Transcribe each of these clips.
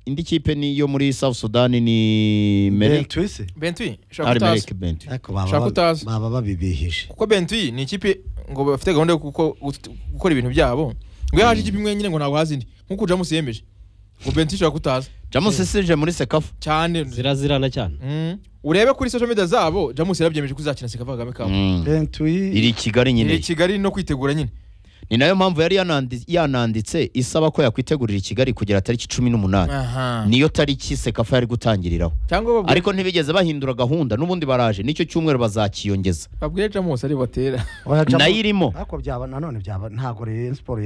indi kipe ni iyo muri South Sudan ni Merrick twese bentuyi ushaka ari utazi Merrick Bent ariko Shaka baba utazi. baba babibihije kuko bentuyi ni ikipe ngo bafite gahunda yo kuko- gukora ibintu byabo ngo iyo haje ikipe imwe nyine ngo ntabwo hazi indi nk'uko jamus yemeje ngo bentuyi ushobora kutaza Jamus Sesije muri Sekafa cyane zirazirana cyane Mm. urebe kuri social media zabo jamus yarabyemeje ko izakina sekava kagame kawe Mm. bentuyi iri Kigali ni nyine kigali no kwitegura nyine ni nayo mpamvu yari yanandi- yananditse isaba ko yakwitegurira i Kigali kugera tariki cumi n'umunani aha niyo tariki Sekafa yari gutangiriraho cyangwa babwire- ariko ntibigeze bahindura gahunda n'ubundi baraje nicyo cyumweru bazakiyongeza babwire jamus ari batera Baracamo- nayo irimo ariko byaba nanone byaba ntabwo Rayon siporo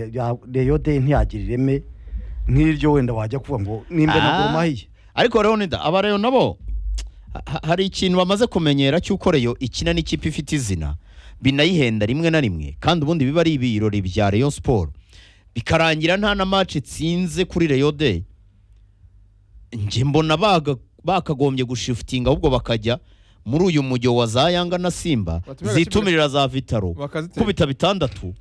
reyo de ntiyagira ireme nk'iryo wenda wajya kuvuga ngo nimba na Ah. gurumahiye ariko leonida abareyo nabo ha- hari ikintu bamaze kumenyera cy'uko reyo ikina n'ikipe ifite izina binayihenda rimwe na rimwe kandi ubundi biba ari ibirori bya reyo siporo bikarangira nta na maci itsinze kuri reyo de njye mbona baga- bakagombye gushifutinga ahubwo bakajya muri uyu mujyo wa za yanga na simba Batumira agakipira- zitumirira za vitaro bakazitera kubita bitandatu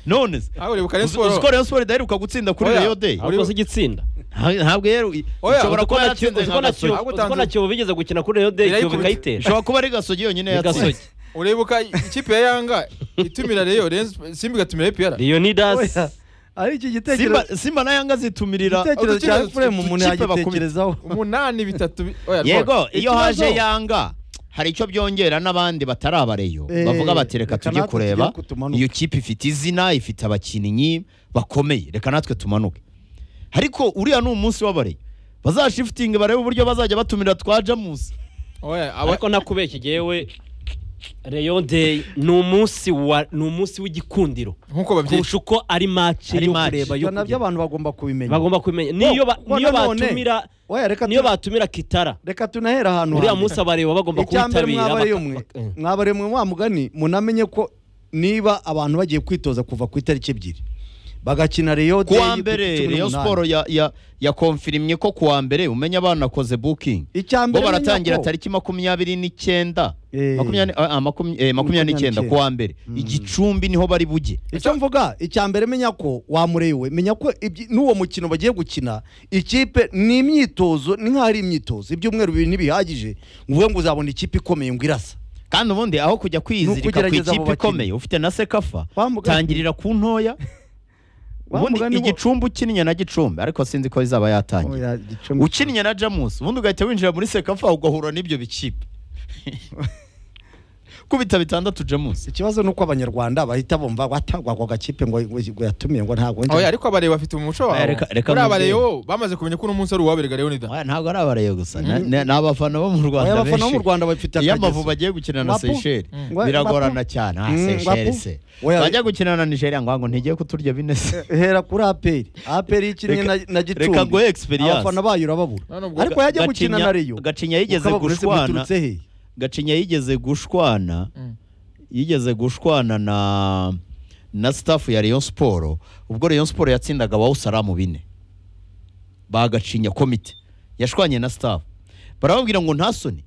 none se aho uribuka uzi uzi ko reyo siporo idaheruka gutsinda kuri Oya. reyo de ariko si igitsinda Nta- ntabwo rero i- Oya, ishobora kuba Uzi ko na yatsinze nka Kiyovu- uzi ko na gasogi Kiyovu- Gasogi. uzi ko na kiyovu bigeze gukina kuri reyo de kiyovu Irayikubita. ikayitera ishobora kuba ari gasogi yonyine ni gasogi yatsinze uribuka ikipe ya yanga itumira reyo Rayon- simba igatumira epr leonidas Oya, ari iki simba, gitekerezo simba na yanga zitumirira igitekerezo cya udukipe efuremu umuntu bakubita. yagitekerezaho umunani bitatu bi- oya, rwose. yego iyo Ikibazo. haje yanga hari icyo byongera n'abandi batari abareyo Eh, bavuga bati reka reka tujye natwe kureba tujye tumanuke." iyo kipe ifite izina ifite abakinnyi bakomeye reka natwe tumanuke ariko uriya ni umunsi w'abareyo bazashifutinge barebe uburyo bazajya batumira twa jamusi oya aba- ariko nakubeshya yewe reyo de ni umunsi wa ni umunsi w'igikundiro nk'uko babyita kurusha uko ari mace Ari yo match. kureba yo ibyo nabyo kugera. abantu bagomba kubimenya bagomba kumenya niyo ba- kuko niyo nanone- batumira oya reka niyo tu- batumira kitara reka tunahera ahantu uriya hambere. munsi abareba bagomba icya mbere kuwitabira mwaba ari baka- umwe baka- eh. mwaba ari umwe wa mugani munamenye ko niba abantu bagiye kwitoza kuva ku itariki ebyiri bagakina reyo ku wa mbere reyo siporo ya- ya- yakonfirimye ko ku wa mbere umenya banakoze bukingi icya bo mbere baratangira menya ko- tariki makumyabiri n'icyenda Eh. makumyabiri ah, ah, makumya- eh, makumyabiri n'icyenda ku wa mbere igicumbi niho bari buge icyo mvuga icya mbere menya ko wamurewe menya ko ibyi- n'uwo mukino bagiye gukina ikipe ni imyitozo ni nk'aho ari imyitozo ibyumweru bibiri ntibihagije ngo uvuge ngo uzabona ikipe ikomeye ngo irasa kandi ubundi aho kujya kwizirika ku ukugerageza abo ikipe bakinnyi. ikomeye ufite na sekafa Wa mugani- tangirira ku ntoya Wa ubundi mugani wo- igicumbi ukinnye na gicumbi ariko sinzi ko izaba yatangira Oya, gicumbi- ukinnye na jamusi ubundi ugahita winjira muri sekafa ugahura n'ibyo bikipe kubita bitandatu jamusi ikibazo ni uko abanyarwanda bahita bumva watagwa ako gakipe ngo ngo yatumiye ngo ntabwo oya ariko abareba bafite umuco Oya, wabo reka- reka kuri nkuze. abareyo bamaze kumenya ko uno munsi ari uwaberega reyo nida Oya, ntabwo ari abareye gusa Na- na- ni abafana bo mu Oya, rwanda abafana bo mu benshi Rwanda bafite iyo akageso. amavubi agiye gukina na Wapu. seyisheri Mm. biragorana Wapu. cyane ah Mm, seyisheri Wapu. se Oya, bajya gukina na nigeria ngo ngo ntigiye kuturya bine se hera kuri aperi aperi y'ikinnye Reka- na, na gicumbi reka nguhe experience. abafana bayo urababura None ubwo ariko yajya gukina Gacinya- na reyo Gacinya yigeze ukababura ese gushwana. mwiturutse he gacinya yigeze gushwana Mm. yigeze gushwana na na staff ya Rayon Sport ubwo Rayon Sport yatsindaga ba Usalamu bine bagacinya komite yashwanye na staff barababwira ngo ntasoni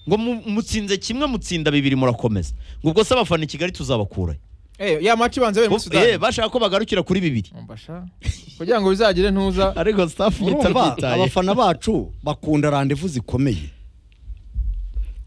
ngo mu- mutsinze kimwe mutsinda bibiri murakomeza ngo ubwo se abafana i Kigali tuzabakurayo ya maci ibanza yabereye muri Eh, sudani bashaka ko bagarukira kuri bibiri Mbasha. kugira ngo bizagire ntuza ariko staff urumva yitabyitaye abafana bacu bakunda randevu zikomeye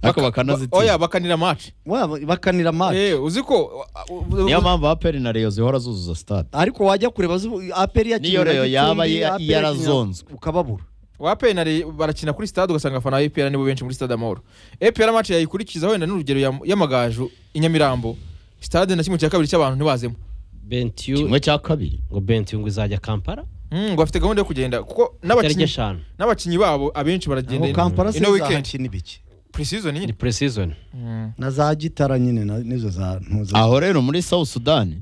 ariko Baka- bakanazitsinda oya bakanira maci Wa- bakanira match Eh, uzi ko u- u- niyo mpamvu aperi na reyo zihora zuzuza stade ariko wajya kureba zu- aperi Niyo yakinnye na Rayon Gicumbi, yaba ya- APR yarazonzwe. ukababura wa penari barakina kuri stade ugasanga abafana ba epr nibo benshi muri stade amahoro epr amaci yayikurikiza wenda n'urugero ya- y'amagaju i nyamirambo stade na kimwe cya kabiri cy'abantu ntibazemo bentiyu kimwe cya kabiri ngo bentiyu ngo izajya kampara Mm, ngo bafite gahunda yo kugenda kuko itariki n'abakinnyi eshanu n'abakinnyi babo abenshi aho baragenda kampala se ino weekend zahakina ibiki preseason ni nyine puresizoni na za gitara nyine na- nizo za ntuza aho rero muri south sudan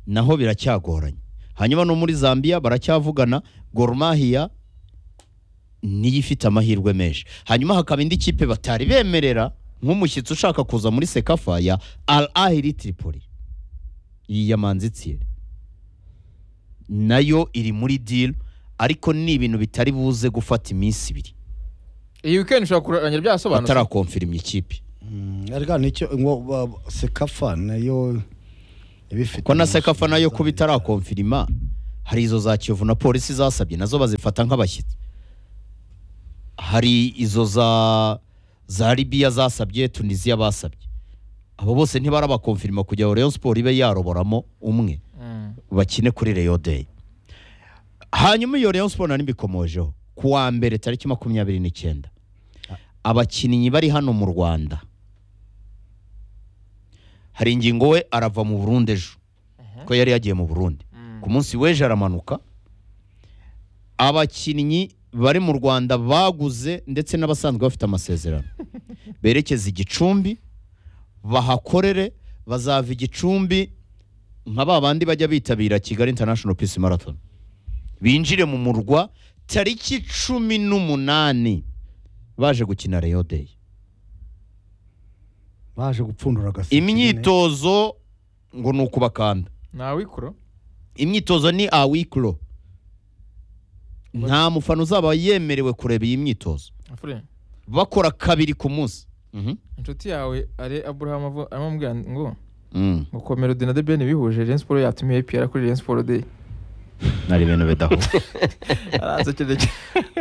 naho biracyagoranye hanyuma no muri zambia baracyavugana gorumahiya niyo ifite amahirwe menshi hanyuma hakaba indi kipe batari bemerera nk'umushyitsi ushaka kuza muri sekafa ya al ahiri tripoli iyi ya manzi Thierry. nayo iri muri deal ariko ni ibintu bitari buze gufata iminsi ibiri iyi weekend ushobora kurangira byasobanutse batarakomfirimya ikipe Mm, ariko nicyo ngo ba- ba- sekafa nayo ibifite ko na sekafa nayo kuba kuba itarakomfirima hari izo za kiyovu na polisi zasabye nazo bazifata nk'abashyitsi hari izo za za libiya zasabye tunisiya basabye abo bose ntibarabakonfirima kugira ngo rayon siporo ibe yaroboramo umwe bakine kuri Rayon Day. Hanyuma iyo Rayon Sport nari mbikomojeho ku wa mbere tariki makumyabiri n'icyenda abakinnyi bari hano mu Rwanda hari ingingo we arava mu Burundi ejo ko yari yagiye mu Burundi ku munsi w'ejo aramanuka abakinnyi bari mu Rwanda baguze ndetse n'abasanzwe bafite amasezerano berekeza i Gicumbi bahakorere bazava i Gicumbi nka ba bandi bajya bitabira Kigali International Peace Marathon binjire mu murwa tariki cumi n'umunani baje gukina Rayon Day baje gupfundura agaseke imyitozo ngo ni ukubakanda ntawikura imyitozo ni awikuro nta mufana uzaba yemerewe kureba iyi myitozo afure bakora kabiri ku munsi Mhm. inshuti yawe ari aburahamu avu- arimo amubwira ngo Mm. ngo ko melody na debeni bihuje Rayon Sport yatumiye APR kuri Rayon Sport Day nari ibintu bidahuye arasekeje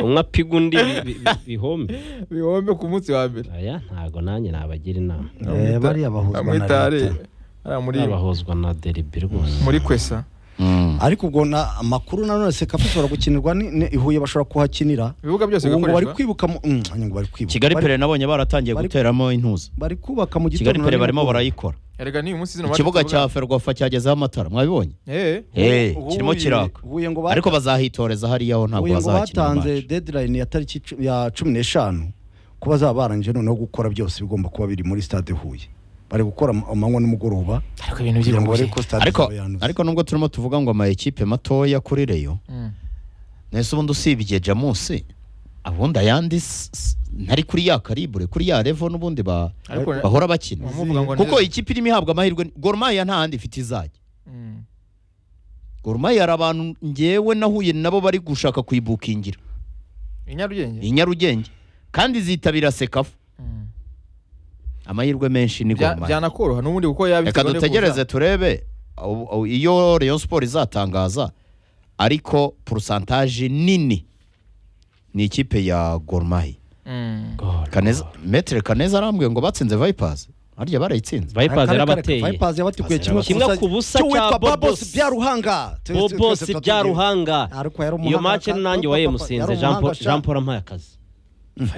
umwe apiga undi bi- bi- bi- bihombe bihombe ku munsi wa mbere aya ntago nanjye nabagira inama Eh, bariya bahuzwa na amwita ari leta. ari muri babahozwa na deribi rwose muri kwesa Mm. ariko ubwo na amakuru nanone sekafa ishobora gukinirwa ni ni- i Huye bashobora kuhakinira ibibuga byose ubu ngo bari bigakoreshwa kwibuka mu- mm, ngo bari kwibuka kigali Bari- pere nabonye baratangiye bari- guteramo intuza bari kubaka mu gitondo kigali pere na barimo nimugoroba. barayikora erega ni uyu munsi zino ikibuga bacu cya tuvuga- ferwafa cyagezeho amatara mwabibonye eh Eh, Ubu- kirimo Huye- kiraka Huye ngo ariko bazahitoreza hariya ho ntabwo Uyu ngo bazahakinira batanze imbaji. deadline ya tariki cu- ya cumi n'eshanu ko bazaba barangije noneho gukora byose bigomba kuba biri muri stade Huye bari gukora am- amanywa n'umugoroba ariko ibintu kugira ngo barebe by'ibintu ko stade ariko izaba yanutse. ariko nubwo turimo tuvuga ngo amayikipe matoya kuri reyo nese ubundi usibye jamusi ubundi ayandi s- s- ntari kuri ya karibure kuri ya revo n'ubundi ba- ariko bahora bakina bamuvuga ngo kuko neza. ikipe irimo ihabwa amahirwe Gor Mahia nta handi ifite izajya Mm. Gor Mahia hari abantu ngewe nahuye nabo bari gushaka kuyibukingira i Nyarugenge i Nyarugenge kandi zitabira sekafu Mm. amahirwe menshi ni Bya- Gor Mahia byanakoroha n'ubundi kuko yaba reka ifite gahunda yo dutegereze kuza. turebe au- au- iyo Rayon Sport izatangaza ariko porosantaje nini ni ikipe ya Gor Mahia Mm. God. Kaneza Metre Kaneza arambwiye ngo batsinze Vipers harya barayitsinze Vipers Kare- kare- yarabateye Vipers yabatukuye kimwe Kimwe ku busa- ku busa cy'uwitwa cya Bob Babos Boss. Byaruhanga bobos bya ruhanga Ariko yari umuhanga iyo make kandi- nanjye Bob- wa Bob- yemusinze yari Jean Paul- umuhanga, sha. Jean Paul ampaye akazi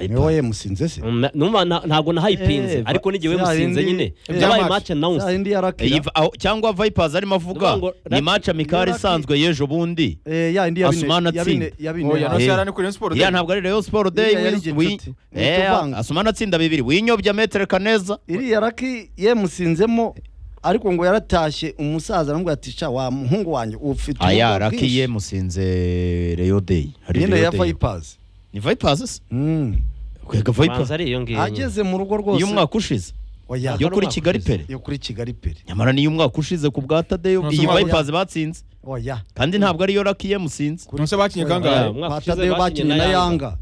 niwe wayemusinze se Mm, numva nta- ntago nahayipinze Eh, ariko n'igihe za wemusinze yindi- nyine eh, byabaye match. match announced yindi yarakira Iyi va- aho- cyangwa Vipers arimo avuga Ndavuga ngo ni Lucky- match amicale Lucky- isanzwe y'ejo bundi Eh, ya indi ya bine Asumani ya bine- atsinda. ya bine oya no Eh. cyara ni kuri Rayon Sport ya Day. ntabwo ari Rayon Sport Day Iriya yari wins- igihe wi- inshuti. Ni Eh, utuvanga. Asumani atsinda bibiri winyobya Metre Kaneza iriya raki yemusinzemo ariko ngo yaratashye umusaza aramubwira ati sha wa muhungu wanjye ufite aya ubumuga bwinshi." Lucky yemusinze Rayon Day hari nyine ya Rayon Day vipers ni Vipers se Mm. kwega Vipers manza ari iyo ngiyo nyine. ageze mu rugo rwose iyo umwaka ushize oya yo kuri Umwaka Kigali ushize. pere yo kuri kigali pere nyamara niyo umwaka ushize ku bwa Tadeyo Nonse iyi umwaka- Vipers batsinze oya kandi ntabwo ariyo Lucky yemusinze kuri Nonse bakinye kangahe umwaka ushize Patadeyo bakinye bakinye na na yanga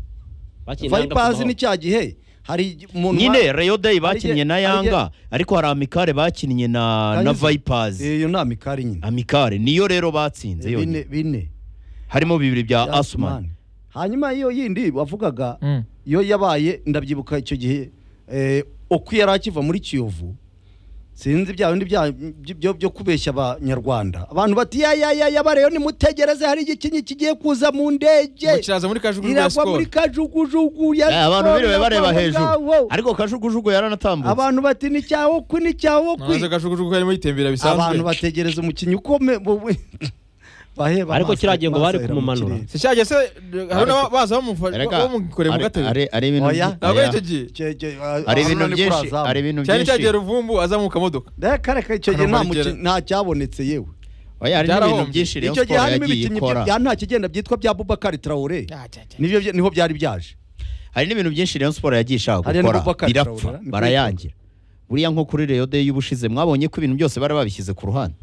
Bakinye na Yanga vipers kumaho. ni cya gihe hari umuntu nyine Rayon Day Hari igihe- bakinnye na hari igihe- Yanga ariko hari Amikare bakinnye na na Kanyuze. Vipers Eh, iyo ni amikari nyine Amikare niyo rero batsinze Eh, bine yonyine bine harimo bibiri bya Ya Asumani hanyuma iyo yindi wavugaga Mm. iyo yabaye ndabyibuka icyo gihe eh, uko yari akiva muri kiyovu sinzi bya bindi bya- byo- byo kubeshya abanyarwanda abantu bati ya ya ya yabareyo nimutegereze hari igikinyi kigiye kuza mu ndege Ngo kiraza muri kajugujugu ya iragwa Skol. muri kajugujugu ya Eh, abantu Skol biriwe bareba iragwa hejuru ngaho. ariko kajugujugu yaranatambutse abantu bati ni cyawo ku ni cyawo ku Namaze kajugujugu harimo yitembera abantu bisanzwe bategereza umukinnyi ukome baheba Ariko amaso, kiriya gihe ngo bari amaso ahera mu kumumanura. kirere. si cyajya se hari Ariko- n'abaza bamufasha Erega, bamukore mu ari- gatebe ari- ari ibintu Oya. byi- ntabwo oya. ari icyo gihe Cye- cye- hari Arsenal ibintu ni byinshi kurazamu. hari ibintu cyari byinshi cyagiye ruvumbu aza mu kamodoka Reka reka icyo gihe nta Karamarigera. mukinnyi- nta cyabonetse yewe oya hari n'ibintu Byarahombye. byinshi Rayon icyo gihe Sport harimo yagiye ibikinnyi ikora bya nta kigenda byitwa bya Bubakari Traore nibyo bya- niho byari byaje hari n'ibintu byinshi Rayon Sport yagiye ishaka Hariya ni gukora Boubacar birapfa Traoré, ni barayangira buriya nko kuri Rayon Day y'ubushize mwabonye ko ibintu byose bari babishyize ku ruhande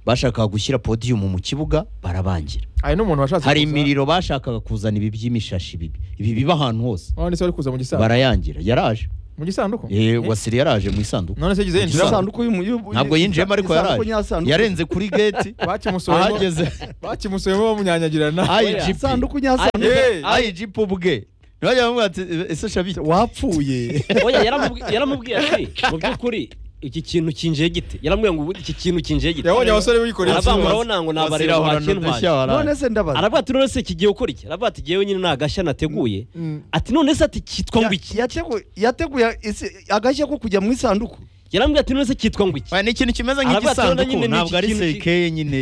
bashakaga gushyira podiyumu mu kibuga barabangira hari n'umuntu washatse hari kuza. imiriro bashakaga kuzana ibi by'imishashi bibi ibi biba ahantu hose Wa wundi se wari kuza mu gisaza barayangira yaraje mu gisanduku Eh, wasire yaraje mu isanduku none se yagize yinjira Isanduku. isanduku y'umu- y'ubu- ntabwo yinjiyemo ariko isanduku yaraje nyasanduku. yarenze kuri geti bakimusohemo ahageze bakimusohemo bamunyanyagirana IGP isanduku nyasanduku Eh, IGP ubwe ntibajya bamubwira ati ese shabiti wapfuye oya yaramubwi- yaramubwiye ati mu by'ukuri iki kintu kinjiye gite yaramubwiye ngo "Ubu iki kintu kinjiye gite yabonye abasore bikoreye aravuga ngo ikibazo. urabona ngo nabarira Wasira wa ahorana udushya kintwaje waraye. none se ndabaza aravuga ati none se kigiye ukora iki aravuga ati ngewe nyine nta gashya nateguye Mm. ati none se ati kitwa Ya- ngo iki yateguye- yateguye isi- agashya ko kujya mu isanduku yaramubwiye ati none se kitwa ngo iki Oya, ni ikintu kimeze Aravuga ati, "Urabona nk'igisanduku nyine ni ntabwo iki ari kintu ki-" sekeye nyine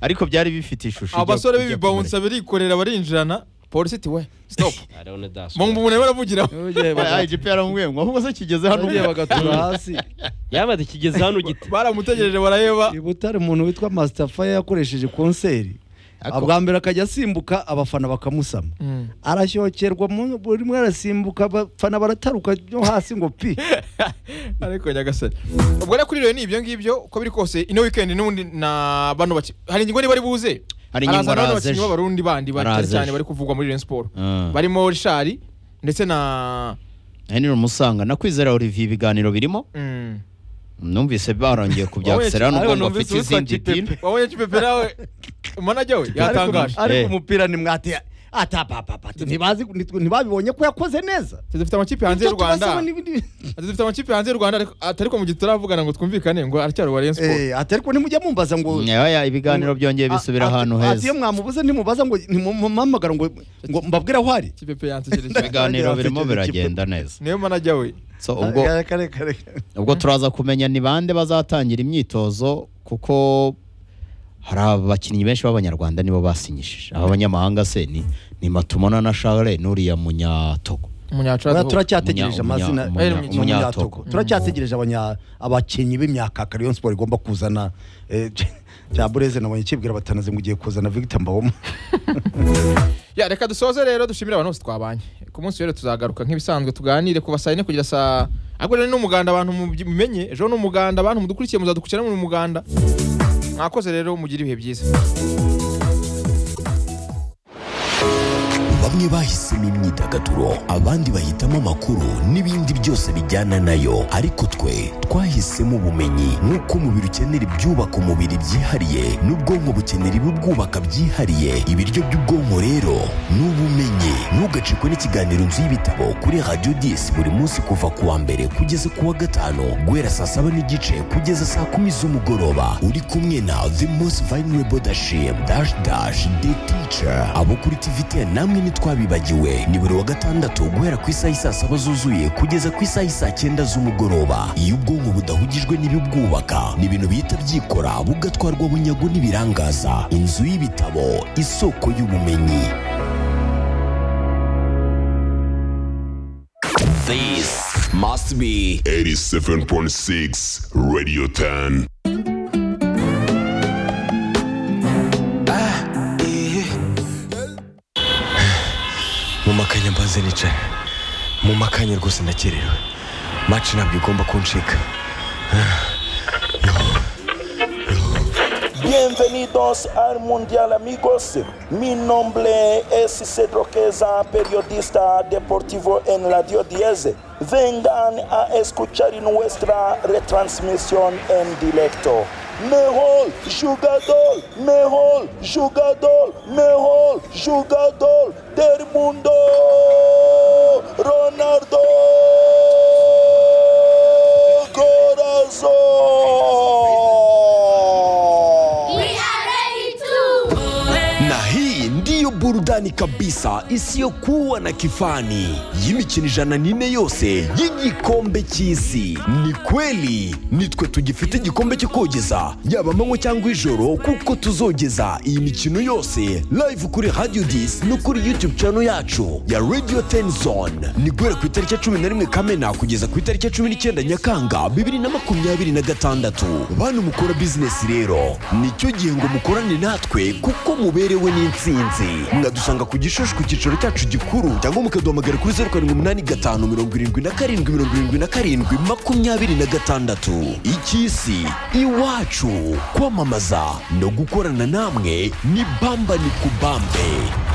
ariko byari bifite ishusho ijya- abasore ijya b'ibibawunsa birikorera barinjirana polisi iti we stop Ah, Leone Dasso. mu umuntu baravugira kumureka. Oya, IGP yaramubwiye ngo ahubwo se kigeze hano bagiye bagatura hasi yaramubwiye ati kigeze hano gite baramutegereje baraheba i butare umuntu witwa masitafaya yakoresheje konseri Ako. bwa mbere akajya asimbuka abafana bakamusama Mm. arashyokerwa mu- buri rimwe arasimbuka abafana barataruka byo hasi ngo pi ariko nyagasani ubwo rero kuri rero ni ibyo ngibyo uko biri kose ino weekend n'ubundi na bano baki hari ingingo ntibari buze Hari ingingo Haraza bano arazeje. bakinnyi b'abarundi bandi bari cyane Arazeje. cyane bari kuvugwa muri Rayon Sport Ah. barimo Richard ndetse na henry musanga nakwizera olivier ibiganiro birimo Mm. numvise barongeye ku bya Wowe, serano ariko ngo bafite numvise uwitwa izindi Kipepe. dini wabonye Kipepe nawe manager we yatangaje Ariko- ariko Eh. umupira ni mwati atapapapa ntibazi nitwe- ntibabibonye ko yakoze neza Ati dufite amakipe hanze y'u Ibyo tubasaba Rwanda n'ibindi- Ati dufite amakipe hanze y'u Rwanda ariko atari ko mu gihe turavugana ngo twumvikane ngo aracyari wa Rayon Sport Eh, ati ariko ntimujya mumbaza ngo Oya, ibiganiro byongeye bisubira A- ati- ahantu ati heza iyo mwamubuze ntimubaza ngo ntimumpamagara ngo ngo mbabwire aho ari Kipepe yansekeje cyane ibiganiro birimo Kipepe. biragenda neza niyo manager we so ubwo Reka, reka, reka. ubwo turaza kumenya ni bande bazatangira imyitozo kuko hari abakinnyi benshi b'abanyarwanda nibo basinyishije aba banyamahanga se ni ni matumona na Charles n'uriya munyatogo Oya, munyacara turacyategereje Umunya- amazina umunya- Eh, Umunya- umunya- umunyatogo Togo. turacyategereje abanya- abakinnyi b'imyaka kare Rayon Sport igomba kuzana eh, cya bureze nabonye kibwira batanaze ngo ugiye kuzana Victor Mbawoma ya reka dusoze rero dushimire abantu bose twabanye ku munsi rero tuzagaruka nk'ibisanzwe tuganire kuva saa yine kugera saa ariko rero ni umuganda abantu mubyi- mumenye ejo ni umuganda abantu mudukurikiye muzadukurikira muri umuganda mwakoze rero mugire ibihe byiza bamwe bahisemo imyidagaduro abandi bahitamo amakuru n'ibindi byose bijyana nayo ariko twe twahisemo ubumenyi nk'uko umubiri ukenera ibyubaka umubiri byihariye n'ubwonko bukenera ibibwubaka byihariye ibiryo by'ubwonko rero ni ubumenyi ntugacikwe n'ikiganiro nzu y'ibitabo kuri radiyo disi buri munsi kuva ku wa mbere kugeza ku wa gatanu guhera saa saba n'igice kugeza saa kumi z'umugoroba uri kumwe na the most vulnerable dashim dash dash the teacher abo kuri tivite namwe ntitwabibagiwe ni buri wa gatandatu guhera ku isaha isaa saba zuzuye kugeza ku isaha isaa cyenda z'umugoroba iyo ubwonko budahugijwe n'ibibwubaka ni ibintu bihita byikora bugatwarwa bunyago n'ibirangaza inzu y'ibitabo isoko y'ubumenyi This must be 87.6 Radio 10. mu makanya mbanze nicaye mu makanya rwose ndakerewe maci ntabwo igomba kuncika Bienvenidos al Mundial amigos. Mi nombre es Cedro Queza, periodista deportivo en Radio 10. Vengan a escuchar nuestra retransmisión en directo. Mejor jugador, mejor jugador, mejor jugador del mundo, Ronaldo Corazón. We are ready to. na hii ndiyo burudani kabisa isiyokuwa na kifani y'imikino ijana n'ine yose y'igikombe cy'isi ni kweli nitwe tugifite igikombe cyo kogeza yaba amanywa cyangwa ijoro kuko tuzogeza iyi mikino yose live kuri radio dis no kuri youtube channel yacu ya radio 10 zone ni guhera ku itariki ya cumi na rimwe kamena kugeza ku itariki ya cumi n'icyenda nyakanga bibiri na makumyabiri na gatandatu bantu mukora bizinesi rero nicyo gihe ngo mukorane natwe kuko muberewe n'intsinzi mwadusanga ku gishushu ku cyicaro cyacu gikuru cyangwa mukaduhamagara kuri zeru karindwi umunani gatanu mirongo irindwi na karindwi mirongo irindwi na karindwi makumyabiri na gatandatu icy'isi iwacu kwamamaza no gukorana namwe ni bamba ni kubambe